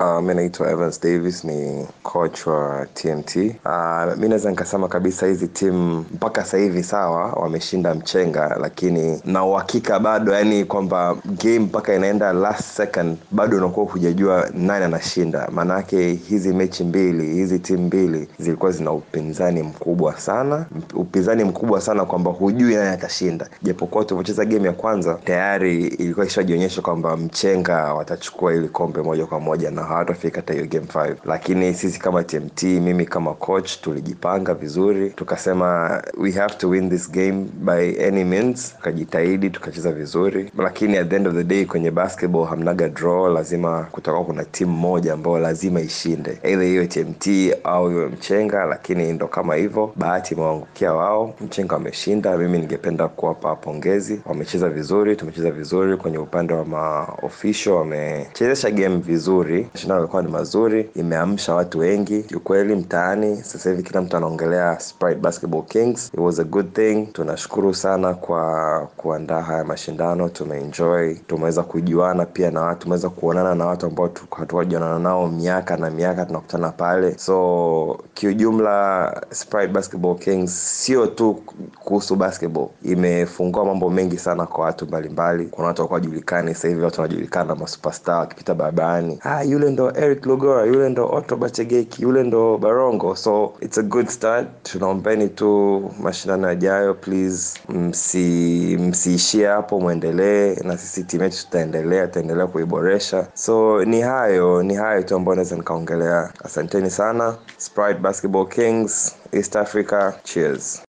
Uh, mi naitwa Evans Davis ni coach wa TMT. Uh, mi naweza nikasema kabisa hizi timu mpaka sasa hivi sawa wameshinda mchenga, lakini na uhakika bado, yani kwamba game mpaka inaenda last second bado unakuwa hujajua nani anashinda. Maanake hizi mechi mbili, hizi timu mbili zilikuwa zina upinzani mkubwa sana, upinzani mkubwa sana kwamba hujui nani atashinda, japokuwa tulivyocheza game ya kwanza tayari ilikuwa ishajionyesha kwamba mchenga watachukua ili kombe moja kwa moja na hawatafika hata hiyo game 5 lakini sisi kama tmt mimi kama coach tulijipanga vizuri tukasema we have to win this game by any means tukajitahidi tukacheza vizuri lakini at the end of the day kwenye basketball hamnaga draw lazima kutakuwa kuna timu moja ambayo lazima ishinde eidha hiyo tmt au hiyo mchenga lakini ndo kama hivyo bahati imewaangukia wao mchenga wameshinda mimi ningependa kuwapa pongezi wamecheza vizuri tumecheza vizuri kwenye upande wa maofisho wamechezesha game vizuri mashindano yalikuwa ni mazuri imeamsha watu wengi kiukweli mtaani sasa hivi kila mtu anaongelea Sprite basketball kings it was a good thing tunashukuru sana kwa kuandaa haya mashindano tumeenjoy tumeweza kujuana pia na watu tumeweza kuonana na watu ambao hatuwajuana nao miaka na miaka tunakutana pale so kiujumla Sprite basketball kings sio tu kuhusu basketball imefungua mambo mengi sana kwa watu mbalimbali kuna watu wakuwa julikani sasa hivi watu wanajulikana masuperstar wakipita barabarani ah, yule ndo eric lugora yule ndo otto bachegeki yule ndo barongo so it's a good start tunaombeni tu mashindano yajayo please msi msiishie hapo mwendelee na sisi timu yetu tutaendelea tutaendelea kuiboresha so ni hayo ni hayo tu ambayo naweza nikaongelea asanteni sana sprite basketball kings east africa cheers